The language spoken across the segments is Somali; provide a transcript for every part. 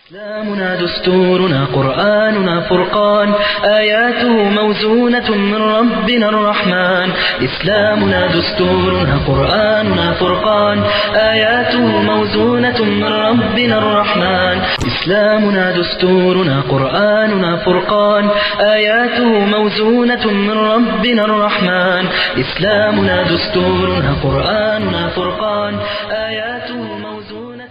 إسلامنا دستورنا قرآننا فرقان آياته موزونة من ربنا الرحمن إسلامنا دستورنا قرآننا فرقان آياته موزونة من ربنا الرحمن إسلامنا دستورنا قرآننا فرقان آياته موزونة من ربنا الرحمن إسلامنا دستورنا قرآننا فرقان آياته موزونة من ربنا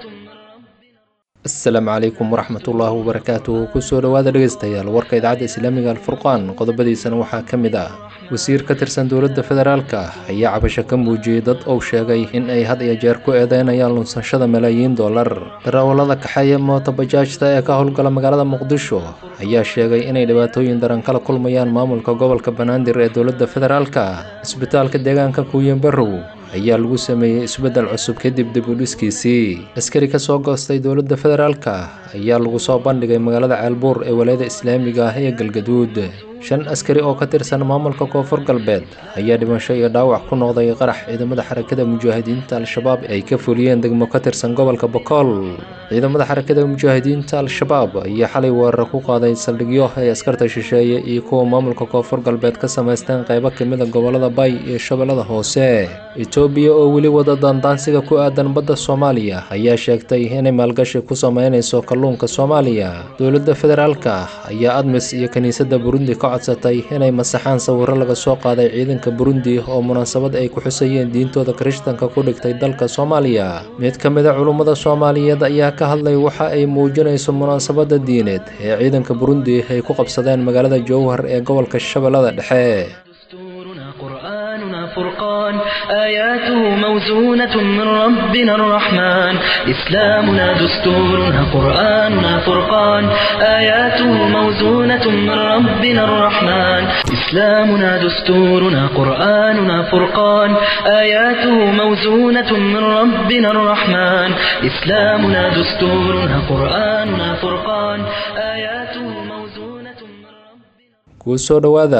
asalaamu calaykum waraxmatullaahi wabarakaatuh kusoo dhowaada dhegeystayaal warka idaacadda islaamiga alfurqaan qodobadiisana waxaa ka mid ah wasiir ka tirsan dowladda federaalka ayaa cabasho ka muujiyey dad uu sheegay in ay had iyo jeer ku eedeynayaan lunsashada malaayiin dollar darawallada kaxeeya mootobajaajta ee ka howlgala magaalada muqdisho ayaa sheegay inay dhibaatooyin daran kala kulmayaan maamulka gobolka banaadir ee dowladda federaalka isbitaalka deegaanka kuuyenbarow ayaa lagu sameeyey isbeddel cusub kadib dib u dhiskiisii askari ka soo goostay dowladda federaalka ayaa lagu soo bandhigay magaalada ceelbuur ee walaayada islaamiga ah ee galgaduud shan askari oo ka tirsan maamulka koonfur galbeed ayaa dhimasho iyo dhaawac ku noqday qarax ciidamada xarakada mujaahidiinta al-shabaab ay ka fuliyeen degmo ka tirsan gobolka bokool ciidamada xarakada mujaahidiinta al-shabaab ayaa xalay weerar ku qaaday saldhigyo ay askarta shisheeye iyo kuwa maamulka koonfur galbeed ka samaysteen qaybo kamida gobolada bay iyo shabeellada hoose etoobiya oo weli wada daandaansiga ku aadan badda soomaaliya ayaa sheegtay inay maalgashi ku sameynayso kalluunka soomaaliya dowladda federaalka ayaa admis iyo kiniisadda burundi ka codsatay inay masaxaan sawiro laga soo qaaday ciidanka burundi oo munaasabad ay ku xusayeen diintooda kirishtanka ku dhigtay dalka soomaaliya mid ka mid a culummada soomaaliyeed ayaa ka hadlay waxa ay muujinayso munaasabadda diineed ee ciidanka burundi ay ku qabsadeen magaalada jowhar ee gobolka shabeellada dhexe دستورنا قرآننا فرقان آياته موزونة من ربنا الرحمن إسلامنا دستورنا قرآننا فرقان آياته موزونة من ربنا الرحمن إسلامنا دستورنا قرآننا فرقان آياته موزونة من ربنا الرحمن إسلامنا دستورنا قرآننا فرقان آياته موزونة من ربنا kusoo dhowaada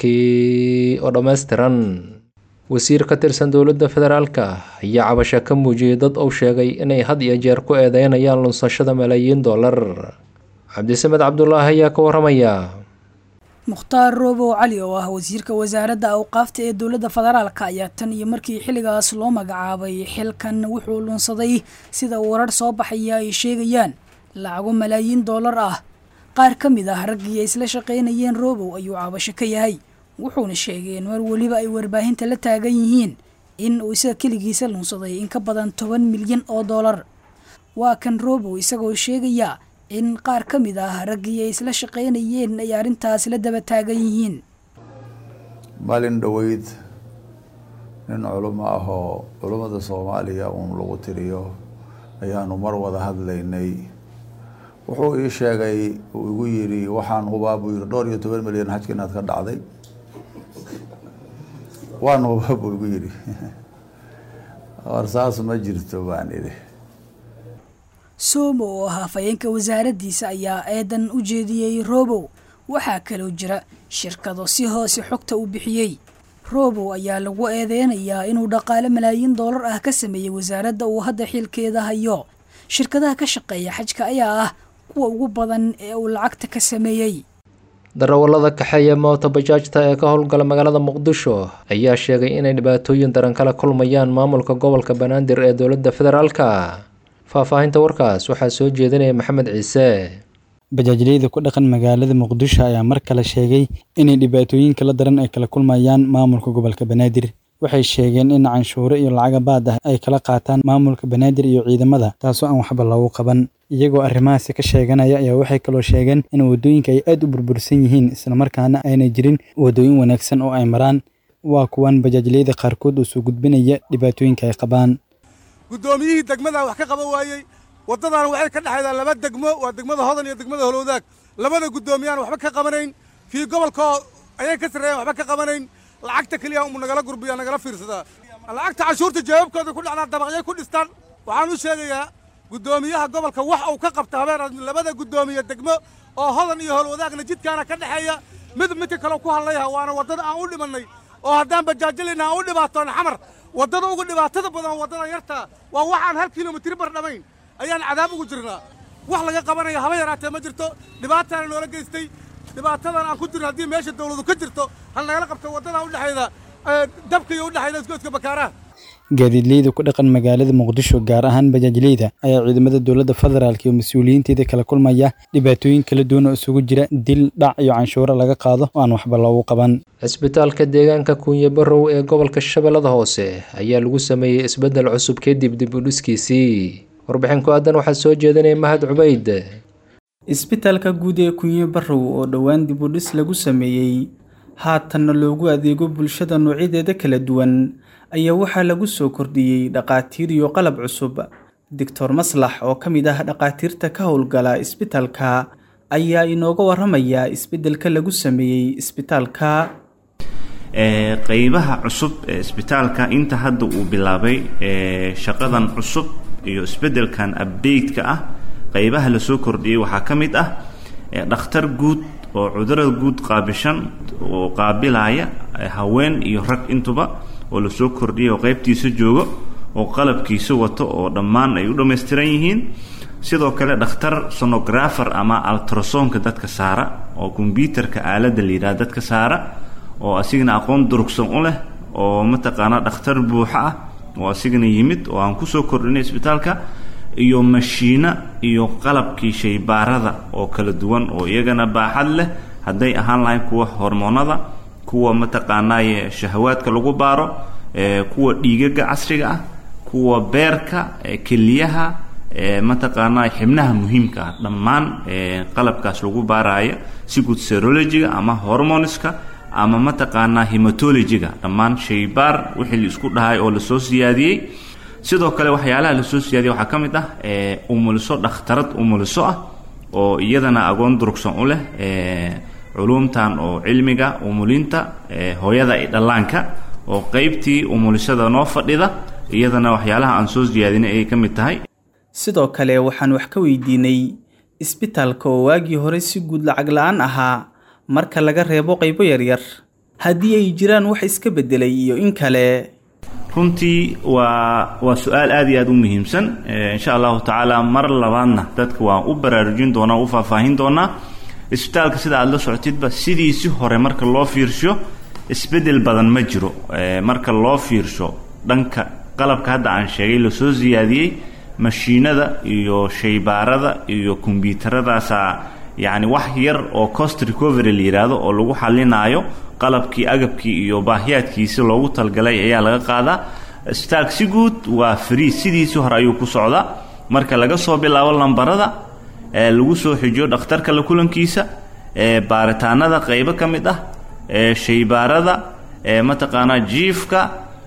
warkii oo dhammaystiran wasiir ka tirsan dowladda federaalka ayaa cabasho ka muujiyey dad uu sheegay inay had iyo jeer ku eedeynayaan lunsashada malaayiin dollar cabdisamed cabdulaahi ayaa ka waramaya mukhtaar roobow cali oo ah wasiirka wasaaradda awqaafta ee dowladda federaalka ayaa tan iyo markii xilligaas loo magacaabay xilkan wuxuu lunsaday sida warar soo baxaya ay sheegayaan lacago malaayiin dollar ah qaar ka mid ah raggii ay isla shaqaynayeen roobow ayuu cabasho ka yahay wuxuuna sheegay in mar weliba ay warbaahinta la taagan yihiin in uu isaga keligiisa lunsaday in ka badan toban milyan oo dollar waa kan roobow isagoo sheegaya in qaar ka mid ah raggii ay isla shaqaynayeen ay arrintaas la daba taagan yihiin maalin dhoweyd nin culimo ah oo culummada soomaaliya uun lagu tiriyo ayaanu mar wada hadlaynay wuxuu ii sheegay uu igu yidhi waxaan hubaa buu yihi dhowr iyo toban milyan xajka inaad ka dhacday waan hubaa buu igu yidhi war saas ma jirto baan idhi soomo oo ahaa fayeenka wasaaraddiisa ayaa eedan u jeediyey roobow waxaa kaloo jira shirkado si hoose xogta u bixiyey roobow ayaa lagu eedeynayaa inuu dhaqaale malaayiin dollar ah ka sameeyey wasaaradda uu hadda xilkeeda hayo shirkadaha ka shaqeeya xajka ayaa ah kuwa ugu badan ee uu lacagta ka sameeyey darawallada kaxeeya mootobajaajta ee ka howlgala magaalada muqdisho ayaa sheegay inay dhibaatooyin daran kala kulmayaan maamulka gobolka banaadir ee dowladda federaalka faahfaahinta warkaas waxaa soo jeedinaya maxamed ciise bajaajleyda ku dhaqan magaalada muqdisho ayaa mar kale sheegay inay dhibaatooyin kala daran ay kala kulmayaan maamulka gobolka banaadir waxay sheegeen in canshuuro iyo lacaga baad ah ay kala qaataan maamulka banaadir iyo ciidamada taasoo aan waxba loogu qaban iyagoo arrimahaasi ka sheeganaya ayaa waxay kaloo sheegeen in waddooyinka ay aad u burbursan yihiin islamarkaana aanay jirin waddooyin wanaagsan oo ay maraan waa kuwan bajaajleyda qaarkood oo soo gudbinaya dhibaatooyinka ay qabaan guddoomiyihii degmadaa wax ka qaban waayey waddadaana waxay ka dhexaydaa laba degmo waa degmada hodan iyo degmada holowdaag labada guddoomiyaan waxba ka qabanayn kii gobolkoo ayay ka sarreeyaan waxba ka qabanayn lacagta keliya umu nagala gurbiya nagala fiirsadaa lacagta canshuurta jawaabkooda ku dhacdaa dabaqyay ku dhistaan waxaan u sheegayaa guddoomiyaha gobolka wax uu ka qabta habeen labada guddoomiye degmo oo hodan iyo howlwadaagna jidkaana ka dhexeeya mid midka kale ku hadlayha waana waddada aan u dhimannay oo haddaan bajaajalayna aan u dhibaatoon xamar waddada uga dhibaatada badan waddada yartaa waa waxaan hal kilomitr bar dhamayn ayaan cadaab ugu jirnaa wax laga qabanaya haba yaraatee ma jirto dhibaataana noola geystay dhibaatadan aan ku jirno haddii meesha dawladu ka jirto hal nagala qabto waddada udhexayda dabka iyo udhexayda isgoodka bakaaraha gaadiidleyda ku dhaqan magaalada muqdisho gaar ahaan bajaajleyda ayaa ciidamada dowladda federaalk iyo mas-uuliyiinteeda kala kulmaya dhibaatooyin kala duwan oo isugu jira dil dhac iyo canshuuro laga qaado oo aan waxba loogu qaban cisbitaalka deegaanka kuunye barow ee gobolka shabeellada hoose ayaa lagu sameeyey isbeddel cusub kadib dib u dhiskiisii warbixin ku aadan waxaa soo jeedinaya mahad cubayd isbitaalka guud ee kunye barow oo dhowaan dib u dhis lagu sameeyey haatanna loogu adeego bulshada noocyadeeda kala duwan ayaa waxaa lagu soo kordhiyey dhaqaatiir iyo qalab cusub doctor maslax oo ka mid ah dhaqaatiirta ka howlgala isbitaalka ayaa inooga waramaya isbeddelka lagu sameeyey isbitaalka qeybaha cusub ee isbitaalka inta hadda uu bilaabay shaqadan cusub iyo isbeddelkan update-ka ah qeybaha lasoo kordhiyey waxaa ka mid ah dhakhtar guud oo cudurada guud qaabishan oo qaabilaya haween iyo rag intuba oo lasoo kordhiyay oo qeybtiisa joogo oo qalabkiisa wato oo dhammaan ay u dhammaystiran yihiin sidoo kale dhakhtar sonographer ama altrasonka dadka saara oo kombyuutarka aaladda la yidhaha dadka saara oo asigana aqoon durugsan u leh oo mataqaanaa dhakhtar buuxa ah oo asigana yimid oo aan kusoo kordhinay isbitaalka iyo mashiino iyo qalabkii shaybaarada oo kala duwan oo iyagana baaxad leh hadday ahaan lahayn kuwa hormoonada kuwa mataqaanaaye shahawaadka lagu baaro kuwa dhiigaga casriga ah kuwa beerka keliyaha mataqaanaa xibnaha muhiimka ah dhammaan qalabkaas lagu baaraya si guud serologiga ama hormoneska ama mataqaanaa hematologiga dhammaan shaybaar wixii la isku dhahay oo lasoo siyaadiyey sidoo kale waxyaalaha lasoo siyaadiyey waxaa ka mid ah umuliso dhakhtarad umuliso ah oo iyadana agoon durugsan u leh culumtan oo cilmiga umulinta hooyada iyo dhallaanka oo qeybtii umulisada noo fadhida iyadana waxyaalaha aan soo siyaadinay ayay ka mid tahay sidoo kale waxaan wax ka weydiinay isbitaalka oo waagii hore si guud lacag la-aan ahaa marka laga reebo qaybo yaryar haddii ay jiraan wax iska beddelay iyo in kale runtii waa waa su-aal aad iyo aad u muhiimsan insha allahu tacaala mar labaadna dadka waan u baraarujin doonaa u faahfaahin doonaa isbitaalka sida aada la socotidba sidiisi hore marka loo fiirsho isbeddel badan ma jiro marka loo fiirsho dhanka qalabka hadda aan sheegay lasoo siyaadiyey mashiinada iyo shaybaarada iyo kombyuutaradaasa yacni wax yar oo cost recovery la yidhaahdo oo lagu xalinaayo qalabkii agabkii iyo baahiyaadkiisi loogu talgalay ayaa laga qaadaa isbitaalka si guud waa free sidiisii hore ayuu ku socdaa marka laga soo bilaabo lambarada lagu soo xijiyo dhakhtarka la kulankiisa baaritaanada qaybo ka mid ah shaybaarada mataqaanaa jiifka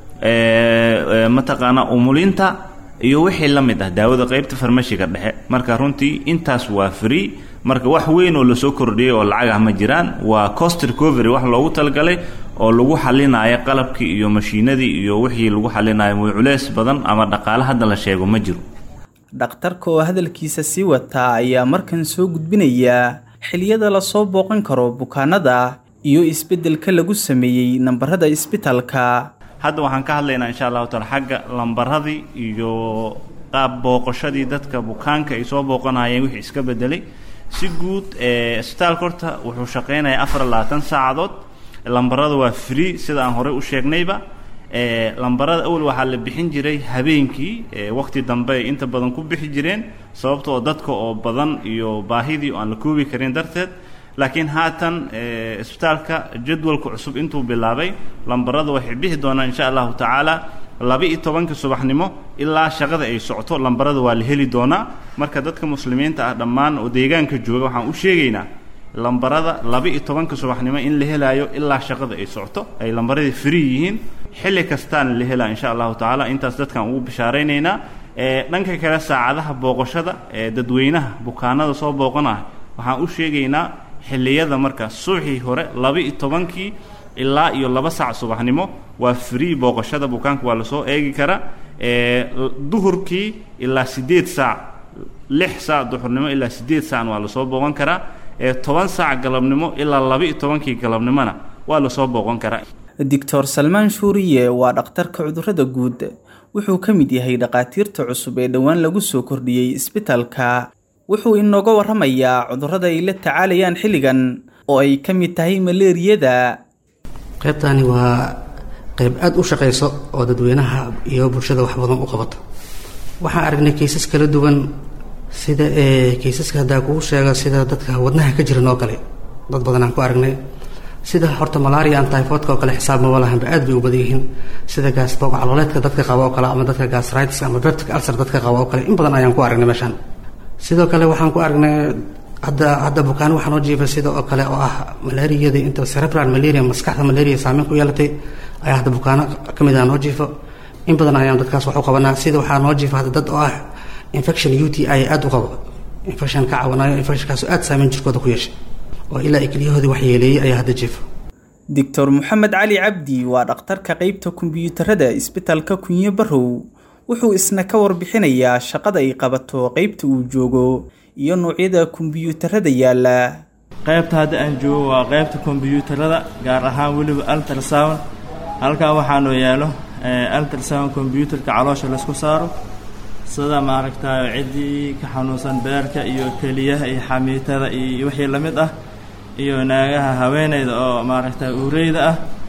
mataqaanaa umulinta iyo wixii la mid ah daawada qaybta farmashiga dhexe marka runtii intaas waa free marka wax weyn oo lasoo kordhiyey oo lacag ah ma jiraan waa cost recovery wax loogu talagalay oo lagu xalinayo qalabkii iyo mashiinadii iyo wixii lagu xalinayo muy culeys badan ama dhaqaale hadda la sheego ma jiro dhakhtarka oo hadalkiisa sii wataa ayaa markan soo gudbinaya xiliyada lasoo booqan karo bukaanada iyo isbeddelka lagu sameeyey nambarada isbitaalka hadda waxaan ka hadlaynaa insha allahu taala xagga lambaradii iyo qaab booqashadii dadka bukaanka ay soo booqanayeen wixii iska bedelay si guud isbitaalka horta wuxuu shaqaynayaa afar labaatan saacadood lambarada waa free sida aan horey u sheegnayba lambarada awal waxaa la bixin jiray habeenkii waqti dambe ay inta badan ku bixi jireen sababtoo dadka oo badan iyo baahidii aan la koobi karin darteed laakiin haatan isbitaalka jadwalka cusub intuu bilaabay lambarada waxay bixi doonaan insha allahu tacaala laba-iyo tobanka subaxnimo ilaa shaqada ay socoto lambarada waa la heli doonaa marka dadka muslimiinta ah dhammaan oo deegaanka jooga waxaan u sheegaynaa lambarada laba-iyo tobanka subaxnimo in la helaayo ilaa shaqada ay socoto ay lambaradii free yihiin xilli kastaana la helaa insha allahu tacaala intaas dadkaan ugu bishaaraynaynaa dhanka kale saacadaha booqashada ee dadweynaha bukaanada soo booqanaya waxaan u sheegaynaa xilliyada marka suuxii hore laba-iyo tobankii ilaa iyo laba saac subaxnimo waa free booqashada bukaanka waa lasoo eegi karaa duhurkii ilaa siddeed saac lix saac duhurnimo ilaa siddeed saacna waa lasoo booqan karaa toban saac galabnimo ilaa laba-iyo tobankii galabnimona waa lasoo booqan karaa doctor salmaan shuuriye waa dhakhtarka cudurrada guud wuxuu ka mid yahay dhakhaatiirta cusub ee dhowaan lagu soo kordhiyey isbitaalka wuxuu inooga warramayaa cudurrada ay la tacaalayaan xilligan oo ay ka mid tahay maleeriyada qaybtani waa qayb aada u shaqayso oo dadweynaha iyo bulshada wax badan u qabato waxaan aragnay kaysas kala duwan sida kaysaska haddaa kugu sheega sida dadka wadnaha ka jiran oo kale dad badan aan ku aragnay sida horta malaria an typhoidka oo kale xisaab maba lahanba aad bay u badan yihiin sida gaasboog calooleedka dadka qaba oo kale ama dadka gasritis ama peptic ulcer dadka qaba oo kale in badan ayaan ku aragnay meeshaan sidoo kale waxaan ku aragnay hadda hadda bukaan waxaa noo jiifa sida oo kale oo ah malaariyada inta cerebral malaria maskaxda malaria saameyn ku yeelatay ayaa hadda bukaano ka mid ah noo jiifo in badan ayaan dadkaas wax u qabanaa sida waxaa noo jiifa hadda dad oo ah infection u t i aada u qabo infection ka caawanayo infectionkaas aada saameyn jirkooda ku yeeshay oo ilaa ikliyahoodii wax yeeleeyey ayaa hadda jiifa doctor moxamed cali cabdi waa dhakhtarka qeybta kombiyuutarada isbitalka kunye barow wuxuu isna ka warbixinayaa shaqada ay qabato qeybta uu joogo iyo noocyada kombiyuutarada yaala qaybta hadda aan joogo waa qaybta kombiyuutarada gaar ahaan weliba altrasound halkaa waxaanoo yaalo altrasound kombyuutarka caloosha laysku saaro sida maaragtay ciddii ka xanuunsan beerka iyo keliyaha iyo xamiitada iyo wixii la mid ah iyo naagaha haweeneyda oo maaragtay uureyda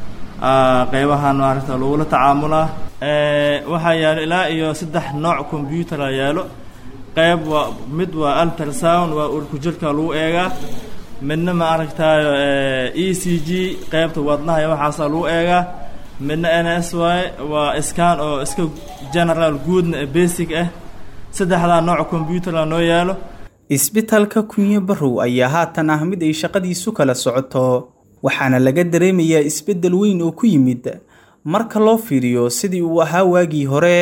ah qeybahan maaragta lagula tacaamulaa waxaa yaalo ilaa iyo saddex nooc combyutara yaalo qeyb waa mid waa altrasound waa urku jirka lagu eegaa midna maaragtayo e c g qeybta wadnaha iyo waxaasaa lagu eegaa midna n s y waa scan oo iska general guudna basic ah saddexdaa nooc combyutara noo yaalo isbitalka kunye barow ayaa haatan ah mid ay shaqadiisu kala socoto waxaana laga dareemayaa isbeddel weyn oo ku yimid marka loo fiiriyo sidii uu ahaa waagii hore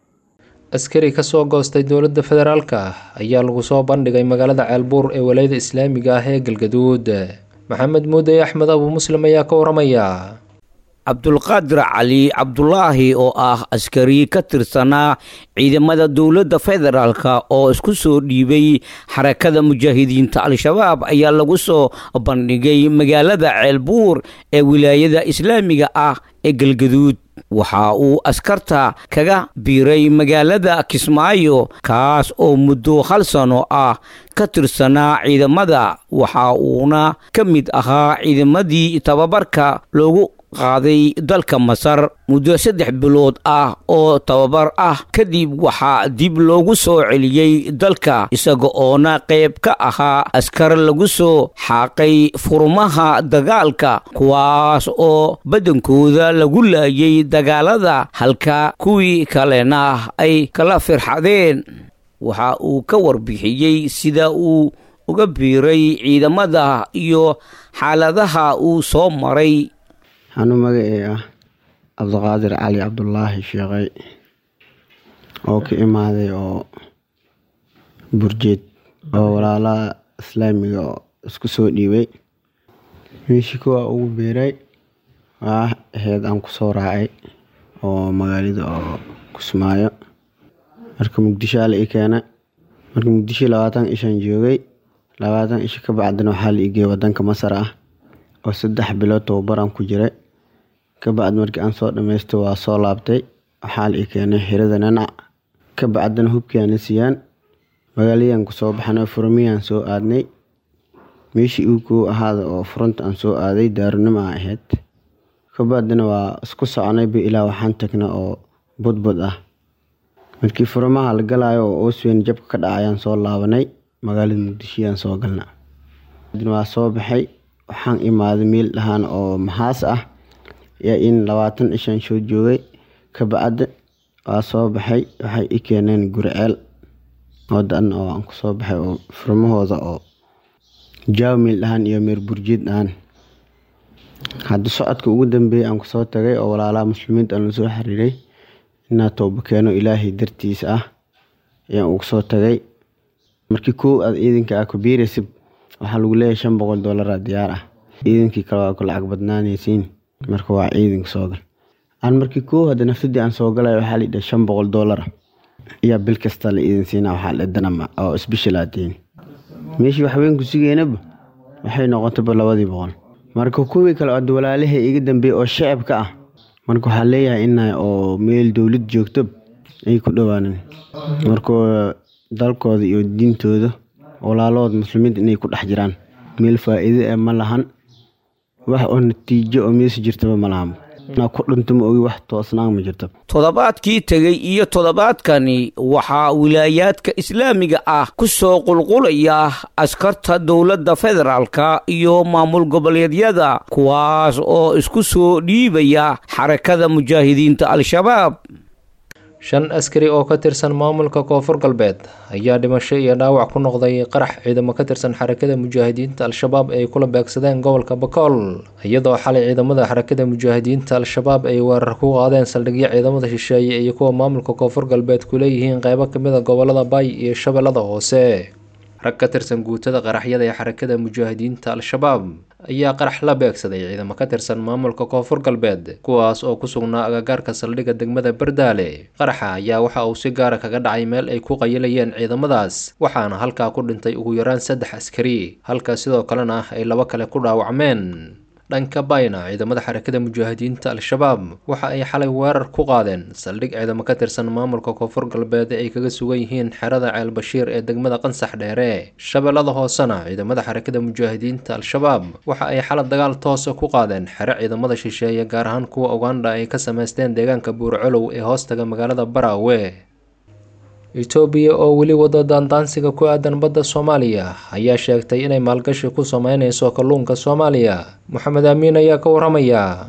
askari ka soo goostay dowladda federaalka ayaa lagu soo bandhigay magaalada ceelbuur ee walayada islaamiga ah ee galgaduud maxamed muudey axmed abu muslim ayaa ka waramaya cabdulqaadir cali cabdulaahi oo ah askari ka tirsanaa ciidamada dowladda federaalka oo isku soo dhiibay xarakada mujaahidiinta al-shabaab ayaa lagu soo bandhigay magaalada ceelbuur ee wilaayada islaamiga ah ee galgaduud waxa uu askarta kaga biiray magaalada kismaayo kaas oo muddo hal sano ah ka tirsanaa ciidamada waxa uuna ka mid ahaa ciidamadii tababarka loogu qaaday dalka masar muddo saddex bilood ah oo tababar ah kadib waxaa dib loogu soo celiyey dalka isaga oona qayb ka ahaa askar lagu soo xaaqay furmaha dagaalka kuwaas oo badankooda lagu laayay dagaalada halka kuwii kalena ay kala firxadeen waxa uu ka warbixiyey sida uu uga biiray ciidamada iyo xaaladaha uu soo maray anuu magacee ah cabdiqaadir cali cabdulaahi sheekay oo ka imaaday oo burjeed oo walaalaha islaamiga oo isku soo dhiibay meeshii kuwaa ugu biiray waa aheyd aan kusoo raacay oo magaalada oo kusmaayo marka muqdisho ala i keena marka muqdisho labaatan ishaan joogay labaatan isha ka bacdina waxaa la igeeyay wadanka masar ah oo saddex bilood tababaraan ku jiray kabacdi markii aan soo dhamaystay waa soo laabtay waxaa la i keenay xirada nanac ka bacdina hubkiiana siiyaan magaaladaan kusoo baxnay furmiyaan soo aadnay meeshii uu kuu ahaada oo furanta aan soo aaday daarunimo a ahayd kabacdina waa isku soconayba ilaa waxaan tagnay oo budbud ah markii furmaha la galaayo oo oosweyn jabka ka dhacayaan soo laabanay magaalada muqdishiyaan soo galna waa soo baxay waxaan imaaday meel dhahaan oo maxaas ah yaa in labaatan ishaan soo joogay ka bacda waa soo baxay waxay i keeneen guriceel wadan oo aan kusoo baxay oo furmahooda oo jaaw meel dhahaan iyo meer burjeed dhahaan hadda socodka ugu dambeeyay aan kusoo tagay oo walaalaha muslimiinta aan lasoo xiriiray inaa tooba keeno ilaahay dartiisa ah ayaan ugu soo tagay markii kow aad ciidanka ah ku biiraysid waxaa lagu leeyahay shan boqol doolara diyaar ah ciidankii kale waa ku lacag badnaanaysiin marka waa ciidanka soo gal aan markii kow hadda nafsadii aan soo galay waxaa la shan boqol doolara ayaa bil kasta la iidin siinaa waxaa la danama oo isbishal aadiin meeshii waxweyn ku sugeynaba waxay noqotayba labadii boqol marka kuwii kale oo walaalahay iga dambeeyey oo shacabka ah marka waxaa leeyahay ina oo meel dowlad joogto ay ku dhowaanan marka dalkooda iyo diintooda walaalood muslimiinta inay ku dhex jiraan meel faa'iide eh ma lahan wax oo natiijo oo meesha jirtaba ma lahan na ku dhinto ma ogi wax toosnaan ma jirto toddobaadkii tegey iyo toddobaadkani waxaa wilaayaadka islaamiga ah ku soo qulqulaya askarta dowladda federaalka iyo maamul goboleedyada kuwaas oo isku soo dhiibaya xarakada mujaahidiinta al-shabaab shan askari oo ka tirsan maamulka koonfur galbeed ayaa dhimasho iyo dhaawac ku noqday qarax ciidamo ka tirsan xarakada mujaahidiinta al-shabaab ay kula beegsadeen gobolka bakool iyadoo xalay ciidamada xarakada mujaahidiinta al-shabaab ay weerar ku qaadeen saldhigyo ciidamada shisheeye iyo kuwa maamulka koonfur galbeed ku leeyihiin qeybo kamid a gobolada bay iyo shabeellada hoose rag ka tirsan guutada qaraxyada ee xarakada mujaahidiinta al-shabaab ayaa qarax la beegsaday ciidamo ka tirsan maamulka koonfur galbeed kuwaas oo ku sugnaa agagaarka saldhigga degmada bardaale qaraxa ayaa waxa uu si gaara kaga dhacay meel ay ku qayilayeen ciidamadaas waxaana halkaa ku dhintay ugu yaraan saddex askari halka sidoo kalena ay laba kale ku dhaawacmeen dhanka bayna ciidamada xarakada mujaahidiinta al-shabaab waxa ay xalay weerar ku qaadeen saldhig ciidamo ka tirsan maamulka koonfur galbeed ay kaga sugan yihiin xerada ceel bashiir ee degmada qansax dheere shabeellada hoosena ciidamada xarakada mujaahidiinta al-shabaab waxa ay xalay dagaal toosa ku qaadeen xero ciidamada shisheeye gaar ahaan kuwa uganda ay ka sameysteen deegaanka buurcolow ee hoostaga magaalada baraawe etoobiya oo weli wado daandaansiga ku aadan badda soomaaliya ayaa sheegtay inay maalgashi ku sameyneyso kalluunka soomaaliya moxamed aamiin ayaa ka waramaya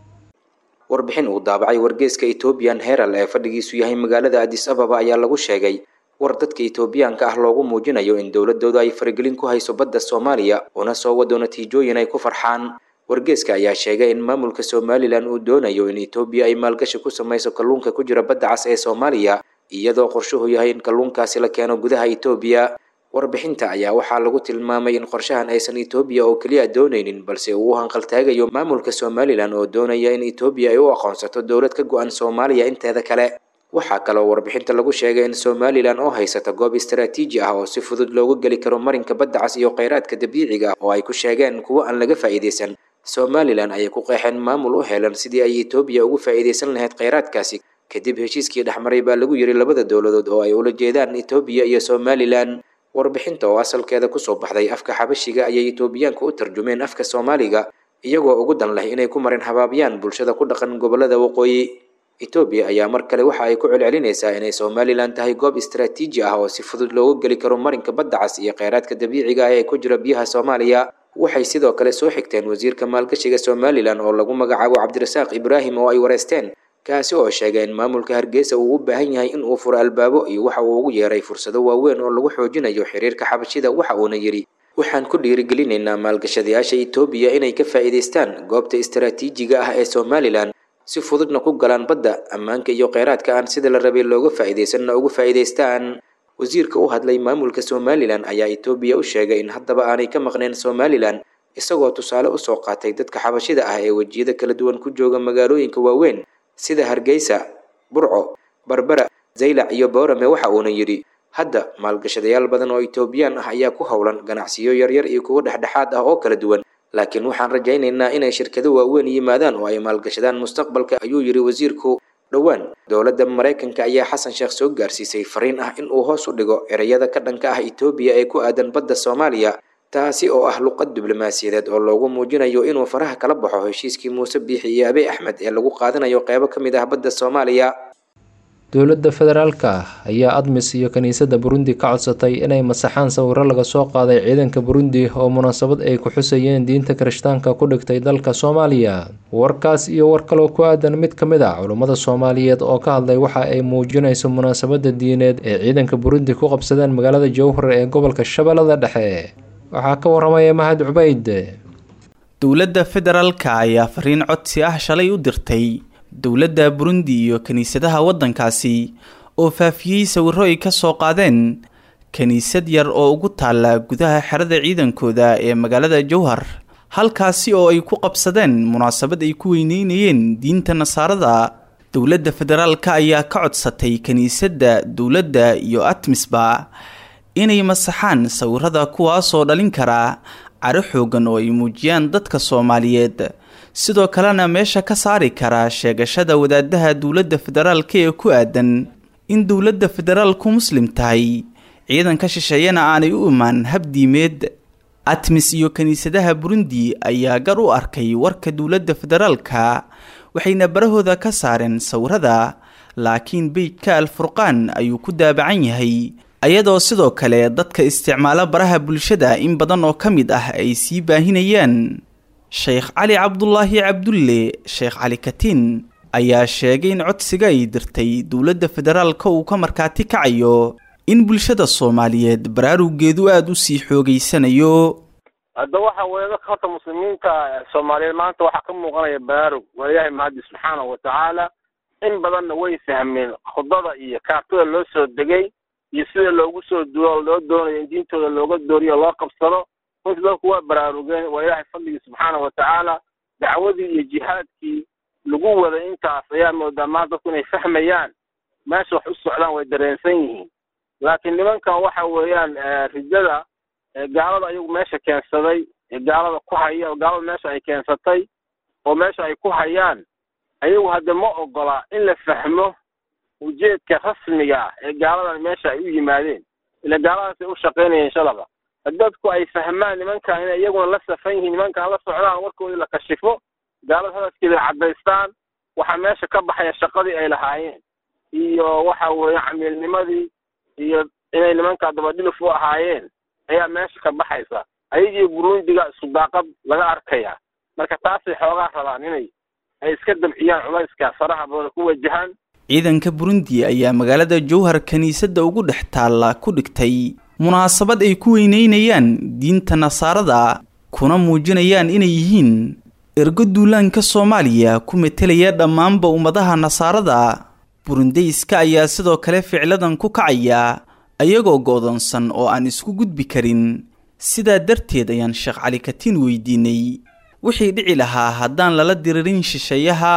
warbixin uu daabacay wargeeska ethoobiyan herald ee fadhigiisu yahay magaalada adis ababa ayaa lagu sheegay war dadka etoobiyaanka ah loogu muujinayo in dowladooda ay faragelin ku hayso badda soomaaliya una soo wado natiijooyin ay ku farxaan wargeeska ayaa sheegay in maamulka somalilan uu doonayo in etoobiya ay maalgashi ku sameyso kalluunka ku jira badda cas ee soomaaliya iyadoo qorshuhu yahay in kalluunkaasi la keeno gudaha etoobiya warbixinta ayaa waxaa lagu tilmaamay in qorshahan aysan etoobiya oo keliya doonaynin balse uu u hanqaltaagayo maamulka somalilan oo doonaya in etoobiya ay u aqoonsato dowlad ka go-an soomaaliya inteeda kale waxaa kaloo warbixinta lagu sheegay in somalilan oo haysata goob istaraatiiji ah oo si fudud loogu geli karo marinka badda cas iyo kheyraadka dabiiciga oo ay ku sheegeen kuwo aan laga faa'iidaysan somalilan ayay ku qeexeen maamul u helan sidii ay etoobiya ugu faa'iidaysan lahayd kheyraadkaasi kadib heshiiskii dhexmaray baa lagu yiri labada dowladood oo ay ula jeedaan etoobiya iyo somalilan warbixinta oo asalkeeda kusoo baxday afka xabashiga ayay etoobiyaanku u tarjumeen afka soomaaliga iyagoo ugu dan leh inay ku marin habaabiyaan bulshada ku dhaqan gobolada waqooyi etoobiya ayaa mar kale waxa ay ku celcelinaysaa inay somalilan tahay goob istaraatiiji ah oo si fudud loogu geli karo marinka badda cas iyo kheyraadka dabiiciga ah ee ku jira biyaha soomaaliya waxay sidoo kale soo xigteen wasiirka maalgashiga somalilan oo lagu magacaabo cabdirasaaq ibraahim oo ay wareysteen kaasi oo sheegay in maamulka hargeysa uu u baahan yahay in uu furo albaabo iyo waxa uu ugu yeeray fursado waaweyn oo lagu xoojinayo xiriirka xabashida waxa uuna yidhi waxaan ku dhiirigelinaynaa maalgashadayaasha etoobiya inay ka faa'iidaystaan goobta istaraatiijiga ah ee somalilan si fududna ku galaan badda ammaanka iyo kheyraadka aan sida la rabay looga faa'iidaysanna ugu faa'iidaystaan wasiirka u hadlay maamulka somalilan ayaa etoobiya u sheegay in haddaba aanay ka maqneen somalilan isagoo tusaale usoo qaatay dadka xabashida ah ee wejiyada kala duwan ku jooga magaalooyinka waaweyn sida hargeysa burco barbera zaylac iyo boorame waxa uuna yidhi hadda maalgashadayaal badan oo etoobiyaan ah ayaa ku howlan ganacsiyo yaryar iyo kuwo dhexdhexaad ah oo kala duwan laakiin waxaan rajaynaynaa inay shirkado waaweyn yimaadaan oo ay maalgashadaan mustaqbalka ayuu yidhi wasiirku dhowaan dowladda maraykanka ayaa xasan sheekh soo gaarsiisay fariin ah in uu hoos u dhigo ereyada ka dhanka ah etoobiya ee ku aadan badda soomaaliya taasi oo ah luqad diblomaasiyadeed oo loogu muujinayo inuu faraha kala baxo heshiiskii muuse biixi iyo abiy axmed ee lagu qaadanayo qeybo ka mid ah badda soomaaliya dowladda federaalka ayaa admis iyo kiniisadda burundi ka codsatay inay masaxaan sawiro laga soo qaaday ciidanka burundi oo munaasabad ay ku xusayeen diinta kirishtaanka ku dhigtay dalka soomaaliya warkaas iyo war kaloo ku aadan mid ka mid ah culummada soomaaliyeed oo ka hadlay waxa ay muujinayso munaasabadda diineed ee ciidanka burundi ku qabsadeen magaalada jowhar ee gobolka shabeellada dhexe waxaa ka waramaya mahad cubayd dowladda federaalka ayaa fariin codsi ah shalay u dirtay dowladda burundi iyo kiniisadaha waddankaasi oo faafiyey sawiro ay ka soo qaadeen kiniisad yar oo ugu taalla gudaha xerada ciidankooda ee magaalada jowhar halkaasi oo ay ku qabsadeen munaasabad ay ku weyneynayeen diinta nasaarada dowladda federaalka ayaa ka codsatay kiniisadda dowladda iyo atmisba inay masaxaan sawirada kuwaasoo dhalin kara caro xoogan oo ay muujiyaan dadka soomaaliyeed sidoo kalena meesha ka saari kara sheegashada wadaadaha dowladda federaalka ee ku aadan in dowladda federaalku muslim tahay ciidanka shisheeyana aanay u imaan habdiimeed atmis iyo kiniisadaha burundi ayaa gar u arkay warka dowladda federaalka waxayna barahooda ka saareen sawirada laakiin beydka alfurqaan ayuu ku daabacan yahay ayadoo sidoo kale dadka isticmaala baraha bulshada in badan oo ka mid ah ay sii baahinayaan sheekh cali cabdulaahi cabdulle sheekh cali katiin ayaa sheegay in codsiga ay dirtay dowladda federaalka uu ka markaati kacayo in bulshada soomaaliyeed baraarugeedu aada u sii xoogeysanayo hadda waxa weeye dadka horta muslimiinta soomaaliyeed maanta waxaa ka muuqanaya baraarug waa ilaahay mahadi subxaanahu watacaala in badanna way fahmeen khudada iyo kaartada loo soo degay iyo sida loogu soo duo loo doonayo in diintooda looga dooriyo loo qabsado runtii dadku waa baraarugeen waa ilaahay fadligii subxaanahu watacaala dacwadii iyo jihaadkii lagu waday intaas ayaa moodaa maanta dadku inay fahmayaan meesha wax u socdaan way dareensan yihiin laakiin nimankan waxa weeyaan rijada gaalada ayagu meesha keensaday ee gaalada ku haya oo gaalada meesha ay keensatay oo meesha ay ku hayaan ayagu hadde ma ogola in la fahmo ujeedka rasmiga ah ee gaaladan meesha ay u yimaadeen ila gaaladaas ay u shaqaynayeen shalaba dadku ay fahmaan nimankan inay iyaguna la safan yihiin nimankan la socdaan warkoodii la kashifo gaalada hadaskeeda caddaystaan waxaa meesha ka baxaya shaqadii ay lahaayeen iyo waxa weeye camiilnimadii iyo inay nimanka dabadhilif u ahaayeen ayaa meesha ka baxaysa ayagii burundiga isku daaqad laga arkaya marka taasay xoogaa rabaan inay ay iska dabciyaan culayska faraha badan ku wajahaan ciidanka burundi ayaa magaalada jowhar kiniisadda ugu dhex taalla ku dhigtay munaasabad ay ku weyneynayaan diinta nasaarada kuna muujinayaan inay yihiin ergo duulaanka soomaaliya ku metelaya dhammaanba ummadaha nasaarada burundeyska ayaa sidoo kale ficladan ku kacaya ayagoo go'doonsan oo aan isku gudbi karin sidaa darteed ayaan sheekh cali katiin weydiinay wixii dhici lahaa haddaan lala diririn shisheeyaha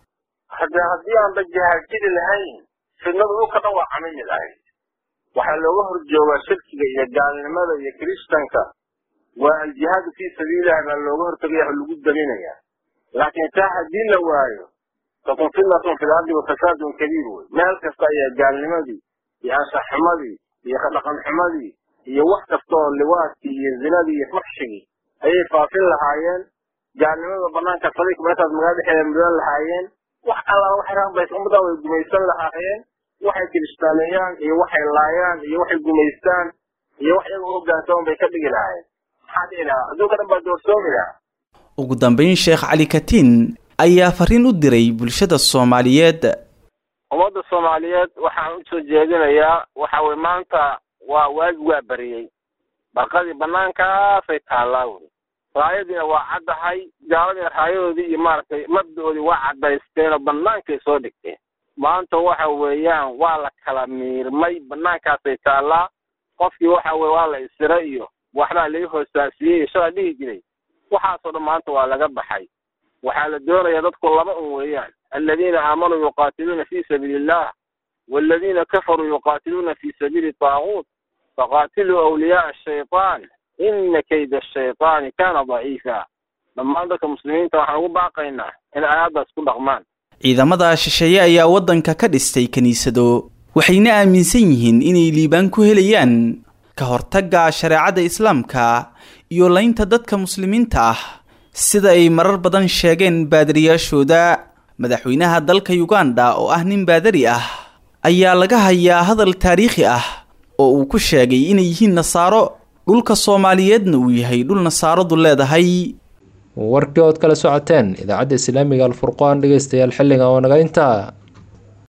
hadde haddii aan la jahaajiri lahayn fidnadu dhulka dhan waa camimi lahayd waxaa looga horjoogaa shirkiga iyo gaalnimada iyo kiristanka waa aljihaadu fii sabiililah baa looga hortagaya oo lagu daminayaa laakiin taa haddii la waayo takun fitnatun fi lardi wa fasaadun kabiir wey meel kasta ayaa gaalnimadii iyo anshaxxumadii iyo dhaqanxumadii iyo wax kasta oo liwaadkii iyo zinadii iyo faxshigii ayay faafin lahaayeen gaalnimada banaanka sadiq meeshaas magaalada dhexeeda mudan lahaayeen wax allaala waxay raanbays ummaddan way gumaysan lahaayeen waxay kiristaaneeyaan iyo waxay laayaan iyo waxay gumaystaan iyo wax iyaga u hoggaansaman bay ka dhigi lahaayeen maxaa dhici lahaa adduunka dhan baa doorsoomi lahaa ugu dambeyn sheekh cali katiin ayaa fariin u diray bulshada soomaaliyeed ummadda soomaaliyeed waxaan usoo jeedinayaa waxa weye maanta waa waagi waa bariyey barqadii banaankaasay taallaa weli raayadiina waa caddahay gaaladiina raayadoodii iyo maaragtay mabda-oodii waa caddaysteen oo bannaankay soo dhigteen maanta waxa weeyaan waa la kala miirmay banaankaasay taallaa qofkii waxa weye waa la isira iyo waxbaa laga hoosaasiyey iyo shalaa dhihi jiray waxaasoo dhan maanta waa laga baxay waxaa la doonayaa dadku laba un weeyaan aladiina aamanuu yuqaatiluuna fii sabiili illah waaladiina kafaruu yuqaatiluuna fii sabiili taaguut faqaatiluu awliyaaa ashaytaan ina kayda ashaytaani kaana daciifa dhammaan dadka muslimiinta waxaan ugu baaqaynaa in aayaddaas ku dhaqmaan ciidamada shisheeye ayaa waddanka ka dhistay kiniisado waxayna aaminsan yihiin inay liibaan ku helayaan ka hortagga shareecada islaamka iyo laynta dadka muslimiinta ah sida ay marar badan sheegeen baadariyaashooda madaxweynaha dalka uganda oo ah nin baadari ah ayaa laga hayaa hadal taariikhi ah oo uu ku sheegay inay yihiin nasaaro dhulka soomaaliyeedna uu yahay dhul nasaaradu leedahay warkii ood kala socoteen idaacadda islaamiga alfurqaan dhegeystayaal xilligan oo naga intaa